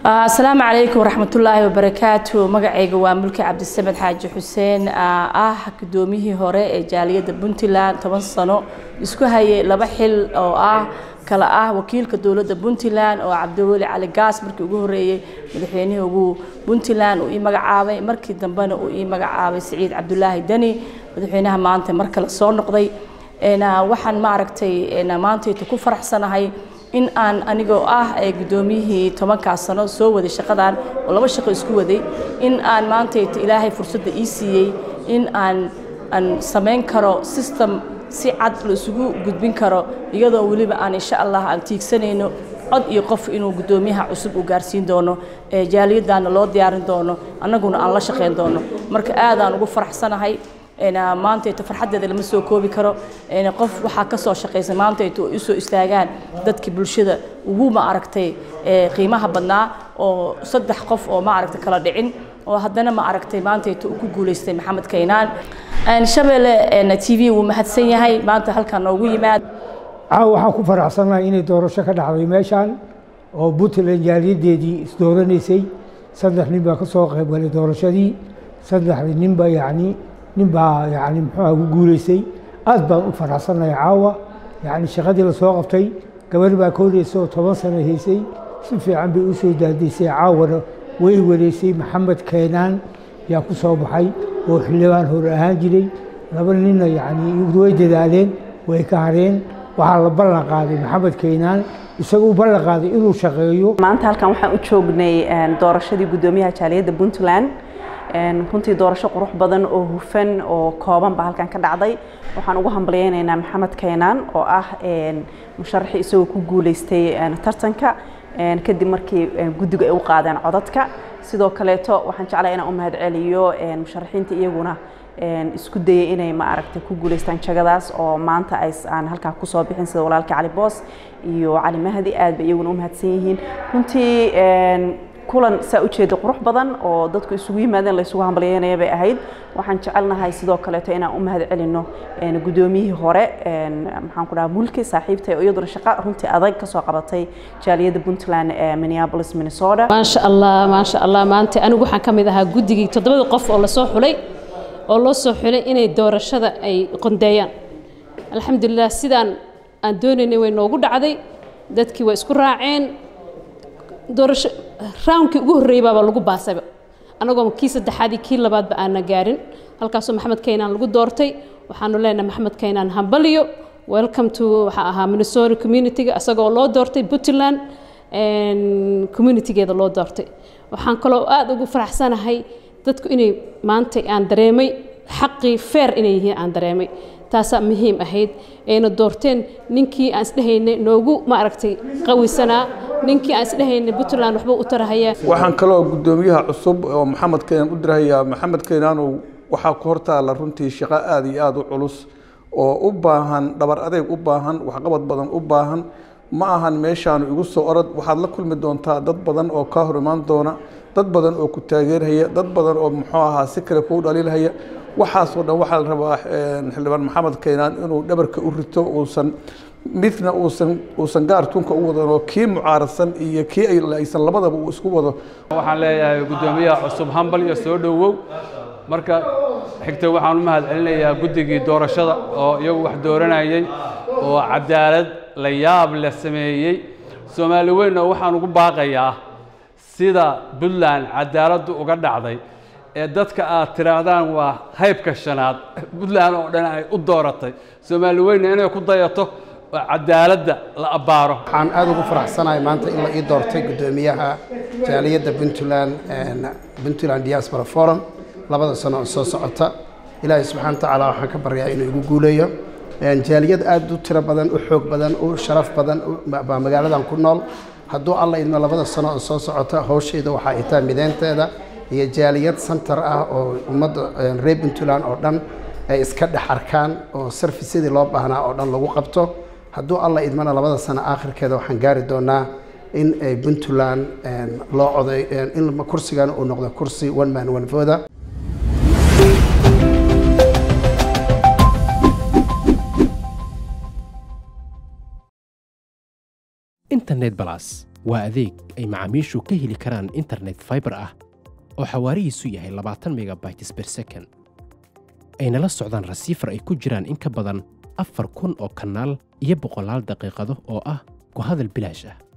asalaamu calaykum waraxmatullaahi wabarakaatu magacayga waa mulki cabdisamed xaaji xuseen ah gudoomiyihii hore ee jaaliyadda puntland toban sano isku hayay laba xil oo ah kala ah wakiilka dowladda puntland oo cabdiweli cali gaas markii ugu horeeyey madaxweynihii ugu puntland uu ii magacaabay markii dambena uu ii magacaabay siciid cabdulaahi deni madaxweynaha maanta mar kale soo noqday waxaan maaragtay maantayta ku faraxsanahay in aan anigoo ah ee guddoomiyihii tobankaas sano soo waday shaqadan oo laba shaqo isku waday in aan maantayta ilaahay fursadda ii siiyey in aan aan samayn karo system si cad la isugu gudbin karo iyadoo weliba aan insha allah aan tiigsanayno cod iyo qof inuu guddoomiyaha cusub uu gaarsiin doono jaaliyadaana loo diyaarin doono annaguna aan la shaqayn doono marka aadaan ugu faraxsanahay maantayta farxaddeeda lama soo koobi karo qof waxaa ka soo shaqaysa maantayta oo usoo istaagaan dadkii bulshada ugu ma aragtay qiimaha badnaa oo saddex qof oo ma aragtay kala dhicin oo haddana ma aragtay maantayta uu ku guulaystay maxamed kaynaan shabeelle t v wuu mahadsan yahay maanta halkan noogu yimaad caawa waxaan ku faraxsanahay inay doorasho ka dhacday meeshaan oo puntland jaaliyadeedii isdooranaysay saddex nin baa ka soo qaybgalay doorashadii saddexdii ninba yacni nin baa yani muxuuha ku guulaystay aad baan u faraxsanahay caawa yani shaqadii lasoo qabtay gabar baa ka horeysa oo toban sano haysay si fiican bay u soo daadaysay caawana way wareysay maxamed keenaan yaa ku soo baxay oo xildhibaan hore ahaan jiray laba ninna yani way dadaaleen way ka hareen waxaa la ballan qaaday maxamed keenaan isaga u ballan qaaday inuu shaqeeyo maanta halkan waxaan u joognay doorashadii guddoomiyaha jaaliyadda puntland runtii doorasho qurux badan oo hufan oo kooban baa halkan ka dhacday waxaan ugu hambalyeynaynaa maxamed keenaan oo ah musharaxii isagoo ku guuleystay tartanka kadib markii guddiga ay u qaadeen codadka sidoo kaleeto waxaan jeclaa inaan u mahad celiyo musharaxiinta iyaguna isku dayay inay ma aragtay ku guuleystaan jagadaas oo maanta ay aan halkaa kusoo bixin sida walaalka cali boos iyo cali mahdi aad bay iyaguna u mahadsan yihiin runtii kulan saa ujeeda qurux badan oo dadku isugu yimaadeen la isugu hambalyeynaya bay ahayd waxaan jecelnahay sidoo kaleeto inaan u mahad celino guddoomiyihii hore maxaan ku dhaha mulki saaxiibta oo iyaduna shaqo runtii adag ka soo qabatay jaaliyadda puntland ee minneapolis minnesota maasha allah maasha allah maanta anigu waxaan ka mid ahaa guddigii toddobada qof oo lasoo xulay oo loo soo xulay inay doorashada ay qondeeyaan alxamdulilah sidaan aan doonaynay way noogu dhacday dadkii waa isku raaceen doorasho raawnkii ugu horreeyey baaba lagu baasayba annagoo kii saddexaadii kii labaadba aanna gaarin halkaasoo maxamed kaynaan lagu doortay waxaanu leenahay maxamed kaynaan hambaliyo welcome to waxaa ahaa minnesota communityga isagoo loo doortay puntland communitygeeda loo doortay waxaan kaloo aada ugu faraxsanahay dadku inay maanta aan dareemay xaqii feer inay yihiin aan dareemay taasaa muhiim ahayd ayna doorteen ninkii aan isdhehaynay noogu maaragtay qawisanaa ninkii aan isdhehaynay puntland waxba u tarahayaa waxaan kaloo guddoomiyaha cusub oo maxamed keenaan u dirahayaa maxamed keenaanow waxaa ku hortaala runtii shaqo aada iyo aada u culus oo u baahan dhabar adeeg u baahan waxqabad badan u baahan ma ahan meeshaanu igu soo orod waxaad la kulmi doontaa dad badan oo kaa hor imaan doona dad badan oo ku taageerhaya dad badan oo muxuu ahaa si kale kuu dhaliilhaya waxaasoo dhan waxaa la rabaa xildhibaan maxamed keenaan inuu dhabarka u rito uusan midna uusan uusan gaar tunka u wadan oo kii mucaaradsan iyo kii aysan labadaba uu isku wado waxaan leeyahay guddoomiyaha cusub hambal iyo soo dhowow marka xigta waxaan u mahad celinayaa guddigii doorashada oo iyagu wax dooranayay oo cadaalad la yaab la sameeyey soomaali weynna waxaan ugu baaqayaa sida puntland cadaaladdu uga dhacday ee dadka aad tidhaahdaan waa haybka shanaad puntland oo dhan ay u dooratay soomaali weyna inay ku dayato oo cadaaladda la abbaaro waxaan aada ugu faraxsanahay maanta in la ii doortay guddoomiyaha jaaliyadda puntland puntland diaspora forum labada sano oo soo socota ilaahay subxana watacaala waxaan ka baryaa inuu igu guuleeyo jaaliyad aada u tiro badan u xoog badan u sharaf badan baa magaaladan ku nool hadduu alla idmo labada sano oo soo socota hawshayda waxaa ay tahay mideynteeda iyo jaaliyad center ah oo ummadda reer puntland oo dhan ay iska dhex arkaan oo sarfisyadii loo baahnaa oo dhan lagu qabto hadduu alla idmana labada sano aakhirkeeda waxaan gaari doonaa in ay puntland loo coday in kursigan uu noqdo kursi one man one voda internet balas waa adeeg ay macaamiishu ka heli karaan internet fiber ah oo xawaarihiisu yahay labaatan megabytes per second ayna la socdaan rasiifar ay ku jiraan in ka badan afar kun oo kanaal iyo boqolaal daqiiqado oo ah ku hadal bilaash ah